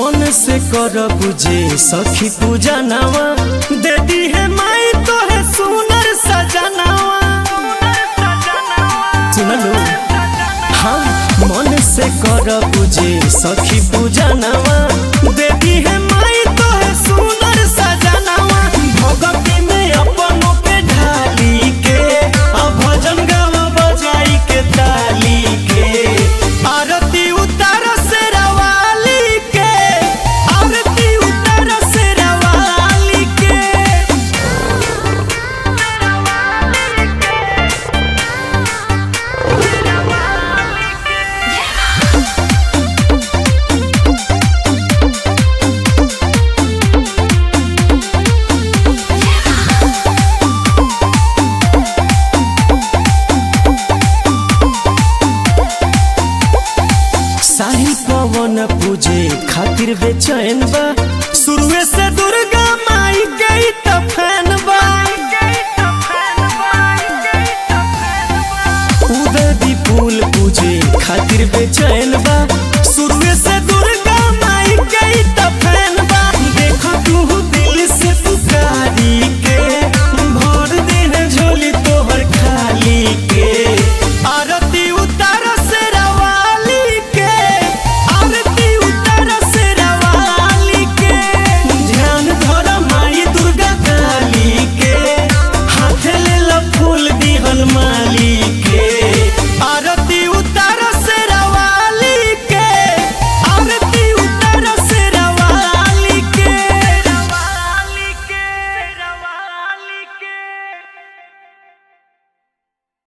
मन से कर बुझे सखी पूजा नवा दे दी है माई तो है सुनर सजनावा सुन लो हाँ मन से कर बुझे सखी पूजा नवा दे दी है माई तो है सुनर सजनावा भगती में अपनों पे ढाली के आ भजन गावा बजाई के ताली के आरती उतार से रवाली के आरती उतार से रवाली के साहिल पवन पूजे खातिर बेचैन बा शुरुए से दुर्गा माई गई त फैन बा उदय विपुल पूजे खातिर बेचैन बा